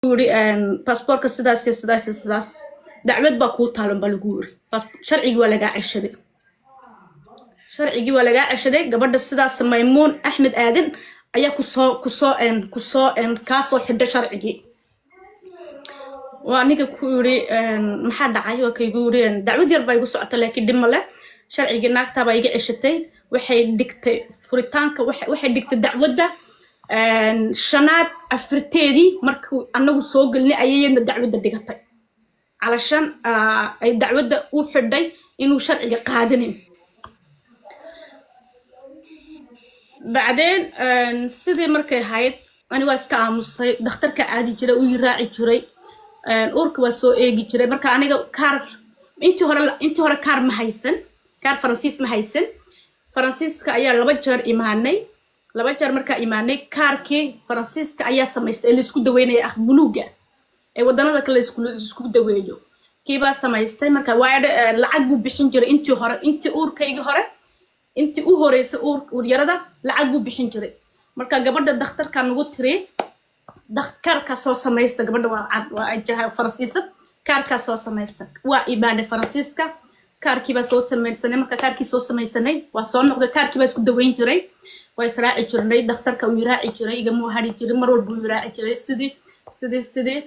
yidhi baasboorka sidaas iyo sidaas iyo sidaas dacwad baa kuu taalan baa lagu yiri sharcigii waa lagaa ceshaday sharcigii waa lagaa ceshaday gabadha sidaas maymuun axmed aadan ayaa kusoo kusoo kusoo kaasoo xidhay sharcigii waa ninka ku yiri maxaa dhacay waa kaygu yiri dacwad yar baa igu socota laakiin dhib male sharcigii naagtaabaa iga ceshatay waxay dhigtay furitaanka waxay dhigtay dacwadda shanaad afirteedii markuu anagu soo gelinay ayayadna dacwadda dhigatay calashan ay dacwadda u xidhay inuu sharciga qaadanin bacdeen sidii markay ahayd ani waa iska aamusay dhakhtarka aadi jiray uu raaci jiray uurka waa soo eegi jiray marka aniga kaar intii hore intii hore kaar ma haysan kaar faransiis ma haysan faransiiska ayaa laba jeer imaanay laba jeer markaa imaanay kaarkii faransiiska ayaa samaystay ee laisku daweynaya ah buluuga ee waddanada kale laisku daweeyo kiibaa samaystay marka waa lacag buu bixin jiray intii hore intii uurkaygii hore intii u horeysay uuryarada lacag buu bixin jiray marka gabadha dakhtarka nagu tiri kaarkaa soo samaysta gabadha waa cad waa ajaha faransiisad kaarkaa soo samaysta waa imaanay faransiiska kaarkiibaa soo samaysanay marka kaarkii soo samaysanay waa soo noqday kaarkiibaa isku daweyn jiray waa israaci jirnay dakhtarka uu iraaci jiray igamuu hari jiray mar walba uu iraaci jiray sidii sidii sidii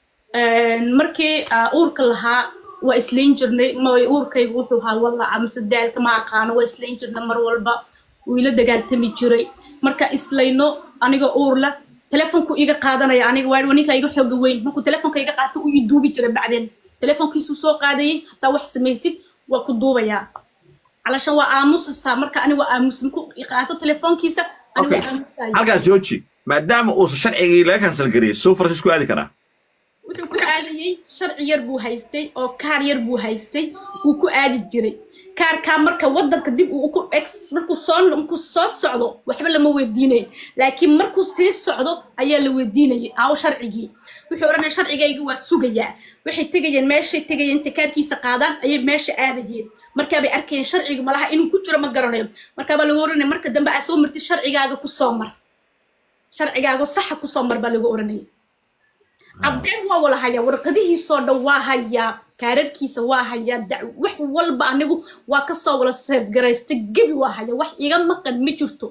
markii uurka lahaa waa islayn jirnay uurkaygu wuxuu ahaa wallaca mise daalka ma aqaano waa islayn jirnay mar walba wuu ila dagaaltami jiray marka islayno aniga uurla telefonku iga qaadanaya aniga waa ninka iga xooga weyn markuu telefonka iga qaato uu i duubi jiray bacdeen telefonkiisuu soo qaadayay hataa wax samaysid waa ku duubayaa calashan waa aamusaysaa marka ani waa aamus markuu qaato telefoonkiisa ani waa aamusaya halkaas jooji maadaama uusan sharcigii laga kansal gariyay suu faransiis ku aadi karaa wuxuu ku aadayey sharci yar buu haystay oo kaar yar buu haystay uu ku aadi jiray kaarkaa marka waddanka dib uu ku ex markuu soo markuu soo socdo waxba lama weydiinayn laakiin markuu sii socdo ayaa la weydiinayay aawo sharcigii wuxuu odhanaya sharcigayga waa sugayaa waxay tegayeen meeshay tegayeen intay kaarkiisa qaadaan ayay meesha aadayeen markaabay arkayeen sharciga malaha inuu ku jiro ma garanayo markaabaa lagu oranaya marka dambe aa soo martid sharcigaaga kusoo mar sharcigaaga saxa kusoo mar baa lagu oranaya cabdeen waa wala hayaa warqadihiisoo dhan waa hayaa kaararkiisa waa hayaa wax walba anigu waa kasoo wala seefgaraystay gebi waa hayaa wax iga maqan ma jirto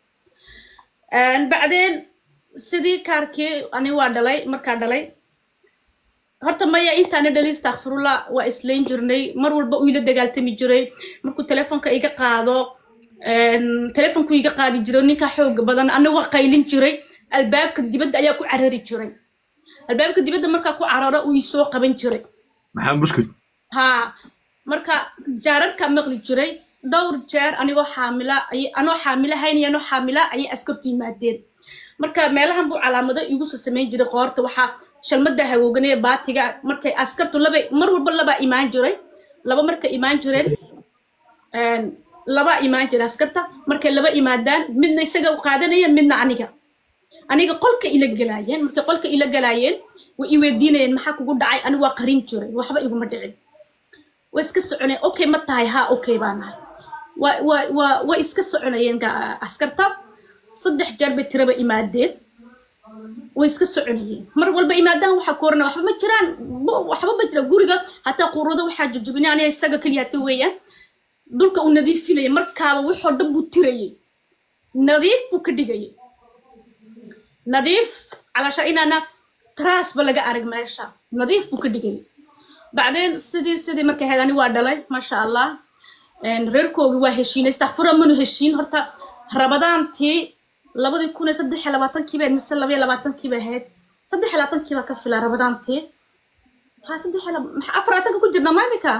bacdeen sidii kaarkii ani waa dhalay markaa dhalay horta maya intaana dhali istakfirullah waa islayn jirnay mar walba uu ila dagaaltami jiray markuu telefonka iga qaado telefonku iga qaadi jiray ninkaa xooga badan aniga waa qaylin jiray albaabka dibadda ayaa ku carari jiray albaabka dibadda markaa ku cararo uu isoo qaban jiray maxamed buskud haa marka jaararka maqli jiray dhowr jeer anigoo xaamila anoo xaamila haynaya anoo xaamila ayay askartu yimaadeen marka meelahan buu calaamado igu soo samayn jiray qoorta waxaa shalmada hagooganaya baatiga markay askartu laba mar walba labaa imaan jiray laba markay imaan jireen labaa imaan jiray askarta markay laba imaadaan midna isaga u qaadanaya midna aniga aniga qolka ila galaayeen markay qolka ila galaayeen way i weydiinayeen maxaa kugu dhacay aniga waa qarin jiray waxba iguma dhicin way iska soconayeen okay ma tahay haa okay baa nahay wa wa wa way iska soconayeen askarta saddex jeer bay tiraba imaadeen way iska soconayeen mar walba imaadaan waxaa ku oranaya waxba ma jiraan waxba ma jiraan guriga hataa quruudo waxaa jajabinay aniga isaga keliyaata weeyaan dhulka uu nadiifinayay markaaba waxoo dhan buu tirayay nadiif buu ka dhigayay nadiif calasha inaana trasba laga arag meesha nadiif buu ka dhigayay bacdeen sidii sidii markay ahayd ani waa dhalay maasha allah reerkoogii waa heshiinay istakfura manu heshiin horta rabadaantii labadii kun iyo saddex iyo labaatankiiba mise laba iyo labaatankiiba ahayd saddex iyo labaatankiiba ka fila rabadaantii ha saddex iyo maxaa afar labaatanka ku jirna maalinka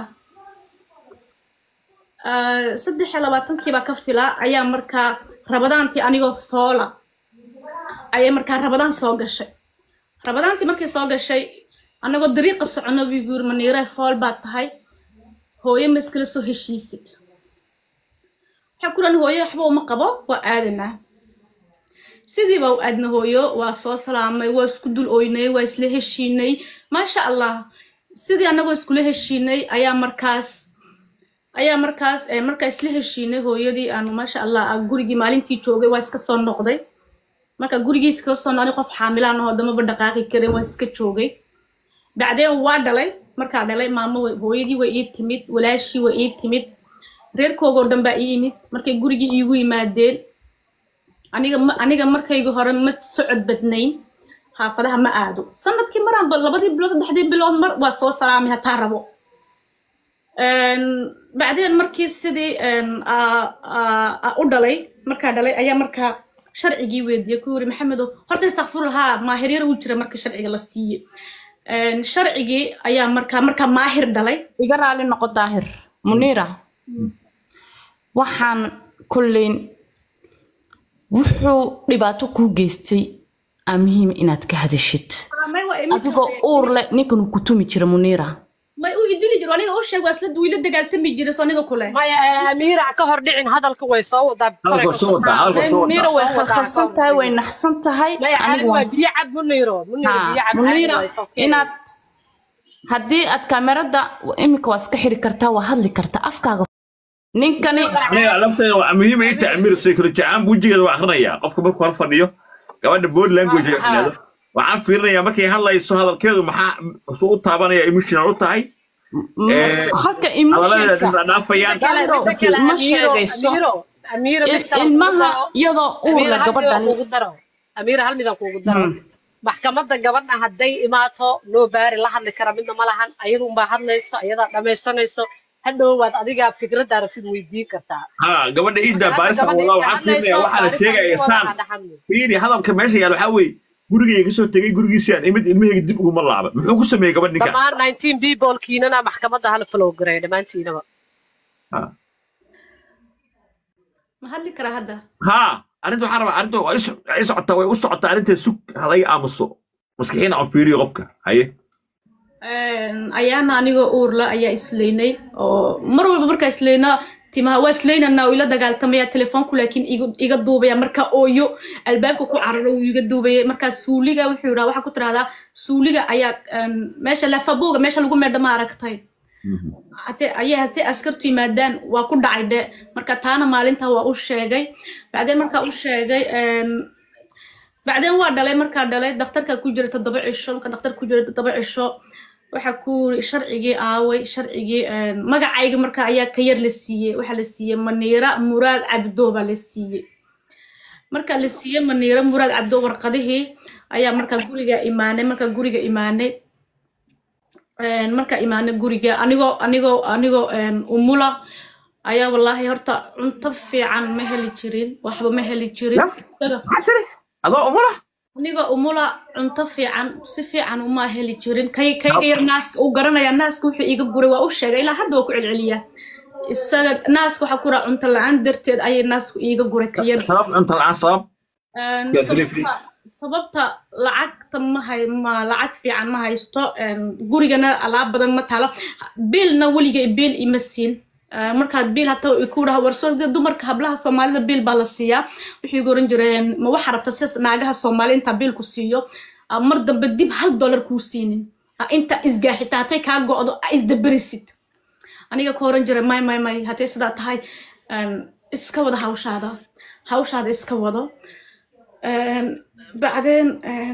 saddex iyo labaatankiiba ka fila ayaa markaa rabadaantii anigoo foola ayay markaa rabadaan soo gashay rabadaantii markay soo gashay annagoo dariiqa socono buu yiri maniire fool baad tahay hooyo ma iskala soo heshiisid waxaa kulan hooyo waxba uma qabo waa aadanaa sidiiba u aadna hooyo waa soo salaamay waa isku dul oynay waa isla heshiinay maasha allah sidii annagoo iskula heshiinay ayaa markaas ayaa markaas markaa isla heshiinay hooyadii aanu maasha allah gurigii maalintii joogay waa iska soo noqday marka gurigiisa ka soo noqday qof xaamilaan ahoo damaba dhaqaaqi karin waan iska joogay bacdeen waa dhalay markaa dhalay maamo way- hooyadii way ii timid walaashii way ii timid reerkoogoo dhan baa ii yimid markay gurigii iigu yimaadeen aniga ma aniga markayga hore ma socod badnayn xaafadaha ma aado sanadkii maraanba labadii bilood saddexdii bilood mar waa soo salaamay hataa rabo Een, bacdeen markii sidii een, aa- aa- aa u dhalay markaa dhalay ayaa markaa sharcigii weydiiyey ku yiri maxamedow horta istakfurlahaa maahir yar uu jira marka sharciga la siiyey Een, sharcigii ayaa markaa markaa maahir dhalay iga raali noqo daahir muniira waxaan kolleyn wuxuu dhibaato kuu geystay aa muhiim inaad ka hadashid May waa imid- adigoo uur leh ninkan uu ku tumi jira muniira may u idili jiro aniga u sheeg waa isla wiila dagaaltami jiray soo aniga kule maya amiira ka hor dhicin hadalka way soo wadaa Hadalka soo wadaa, hadalka soo muniira wadaa. way khalkhalsan tahay way naxsan tahay maya anigu anigu waa waan biyo cab muniiro muniiro Ha, biyo cab muniira caadi waa soo fiiri. inaad haddii aad kaamerada imika waa iska xiri kartaa waa hadli kartaa afkaaga ninkani aniga lafteeda waa muhiim ay tahay amir psychology aan bujigeeda waa akhrinayaa qofka markuu hor fadhiyo gabadha body language ay xidhado waxaan fiirinayaa markay hadlayso hadalkeedu maxaa suu u taabanaya emotional u tahay Eh, halka hadaladeeda emotionka dhinac dhaafayaan Daahiro, Midda kale, ma Amiiro, sheegayso. Amiiro, Amiiro, mid il- kale ilmaha kugu daro. iyadoo uur Amiiro, leh hal midaan gabadhani kugu daro. Amiiro, hal midaan kugu daro. maxkamadda gabadha hadday imaato loo baari la hadli kara midna ma lahan ayadu unbaa hadlayso ayadaa dhamaysanayso hadhowwaad adigaa fikradda aragtid weydiin kartaa ha gabadha iidda baarisa walaa waxaan fiirinaya waxaa la sheegaya saan fiiri hadalka meesha yaal waxaa weeye gurigayga kasoo tegay gurigiisii aan imid ilmahayga dib uguma laaba muxuu ku sameeyey gabadh ninka dhammaan nineteen people kiinana maxkamadda hala follow gareeya dhammaantiinaba Ha. ma hadli karaa hadda ha arrinta waxaa rabaa arrinta waa is- ay socotaa way u socotaa arrinta sug halaga aamuso maskixiina aan fiiriyo qofka haye Een, ayaana anigoo uurla ayaa islaynay oo mar walba markaa islayna timaha waa islaynanaa oo ila dagaaltamaya telefoonku laakiin igu- iga duubaya markaa ooyo albaabka ku cararo uu iga duubaya markaa suuliga wuxuu yidhaha waxaa ku tirahdaa suuliga ayaa een, meesha lafabuuga meesha lagu meedha ma aragtay hate ayay hatee askartu yimaadaan waa ku dhacay dhe marka taana maalinta waa u sheegay bacdeen markaa u sheegay een, bacdeen waa dhalay markaa dhalay dhakhtarkaa ku jira toddoba cisho marka dhakhtar ku jira toddoba cisho waxaa ku yiri sharcigii aaway sharcigii een, magacayga marka ayaa ka yar la siiyey waxaa la siiyey maniira muraad cabdo baa la siiyey marka la siiyey maniira muraad cabdo warqadihii ayaa markaa guriga imaanay markaa guriga imaanay een, markaa imaanay guriga anigoo anigoo anigoo een, umula ayaa wallaahi horta cunto fiican ma heli jirin waxba ma heli jirin Isaga- maxaa tiri adoo umula aniga umula cunto fiican si fiican uma heli jirin kay kayga yar naaska uu garanaya naaska wuxuu iiga guray waa u sheegay ilaa hadda waa ku celceliyaa isaga naaska waxaa ku raa cunto la-aan darteed ayay naasku iiga guray ka yar sabab cunta la-aan sabab Een, Yeah, delivery. sababta- sababta lacagta ma hay ma lacag fiican ma haysto een, gurigana alaab badan ma taalo biilna weligay biil ima siin Ee, markaad biil hata ku dhaha warso dee dumarka hablaha soomaalida biil baa la siiyaa waxay igu oran jireen ma waxa rabta sidaas naagaha soomaali intaa biil ku siiyo aa mar dambe dib hal dollar kuu siinin Aa inta isgaaxita hatay kaa go'do aa isdaberisid aniga ku oran jiray may may may hatay sidaa tahay een, iska wada hawshaada hawshaada iska wado Een, بعدين een,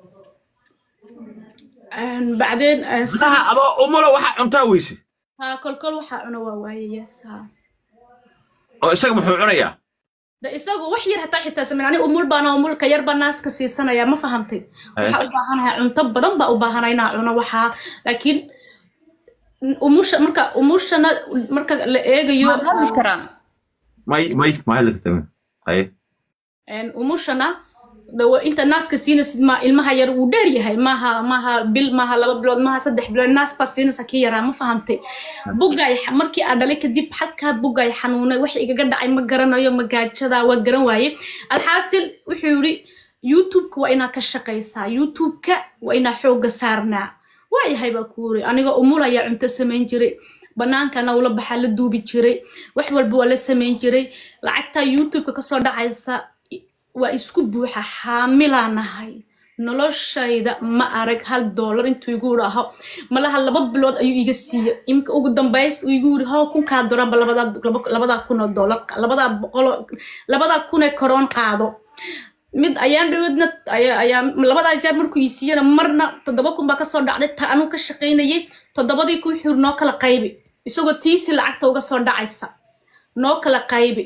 een, بعدين een, si- saha adoo umula waxaa cuntaa weyse ها كل كل waxa cuno waa waaye yes ha oo isaga muxuu cunayaa da isagu wax yar hataa xitaa sameyn aniga umul baana umulka yar baa naaska siisanaya ma fahantay waxaa u baahanahay cunto badan baa u baahanay inaa cuno waxaa laakiin umusha marka umushana marka la eegayo waan hadli karaa may may may laga tame haye een, umushana dawa inta naaska siinaysid ma ilmaha yar wuu dheer yahay maaha maaha bil maaha laba bilood maaha saddex bilood naas baa siinaysa kii yaraa ma fahantay bugay markii aan dhalay kadib xalkaa bugay xanuunay wax igaga dhacay ma garanayo magaajada waa garan waaye alxaasil wuxuu yidhi youtubeka waa inaa ka shaqaysaa youtubeka waa inaa xoogga saarnaa waayahay baa ku yiri aniga umul ayaa cunto samayn jiray banaankana ula baxaa la duubi jiray wax walba waa la samayn jiray lacagtaa youtubeka kasoo dhacaysa i- waa isku buuxa xaamilaa nahay noloshayda ma arag hal doolar intuu igu dhaho malaha laba bilood ayuu iga siiyey imka ugu dambays uu igu yiri how kunkaa doranba labadaa laba- labadaa kun oo doolar labadaa boqol labadaa kun ee koroon qaado mid ayaan dhaweedna ayaa labadaa jeer markuu ii siiyana marna toddoba kun baa kasoo dhacday ta anuu ka shaqaynayay toddobadii kun xur noo kala qaybi isagoo tiisi lacagta uga soo dhacaysa noo kala qaybi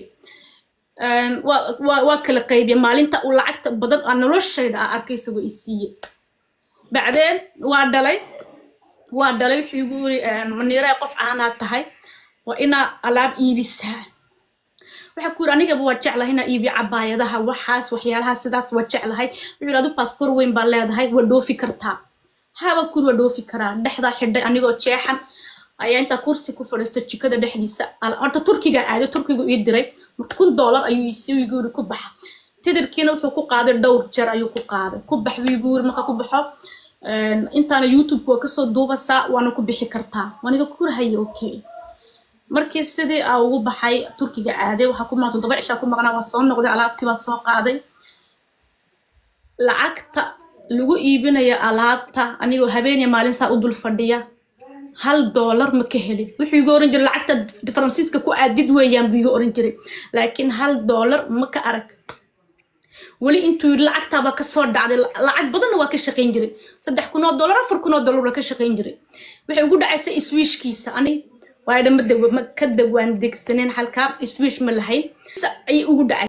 waa kala qaybiya maalinta uu lacagta badan aa noloshayda aa arkay isagoo ii siiye bacdeen waa dhalay waa dhalay wuxuu igu yiri maniiree qof caanaa tahay waa inaa alaab iibisaa waxaa ku yiri anigaba waa jeclahay inaa iibiyo cabaayadaha waxaas waxyaalaha sidaas waa jeclahay wuxuu yiri adu baasboor weyn baa leedahay waa dhoofi kartaa haba ku yiri waa dhoofi karaa dhexdaa xidhay anigoo jeexan ayaa intaa kursi ku fadhiista jikada dhexdiisa horta turkiga aaday turkigu ii diray kun doolar ayuu igu yiri ku baxa tidirkiina wuxuu ku qaaday dhowr jeer ayuu ku qaaday ku bax buu igu yiri marka ku baxo intaana youtube waa kasoo duubasaa waana ku bixi kartaa waaniga kurahaya okay markii sidii aa ugu baxay turkiga aaday waxaa ku maqan toddoba cishaa ku maqnaa waa soo noqday alaabtii baa soo qaaday lacagta lagu iibinayo alaabta anigoo habeeniya maalin saa u dul fadhiya hal doolar ma ka helin wuxuu iga oran jiray lacagta faransiiska ku aadid weeyaan buu iga oran jiray laakiin hal doolar ma ka arag weli intuu yidhi lacagtaaba kasoo dhacday lacag badanna waa ka shaqayn jiray saddex kun oo doolar afar kun oo doolar waa ka shaqayn jiray waxay ugu dhacaysa iswiishkiisa ani waayadha ma ka dawaan degsaneen halkaa iswiish ma lahayn ayay ugu dhacay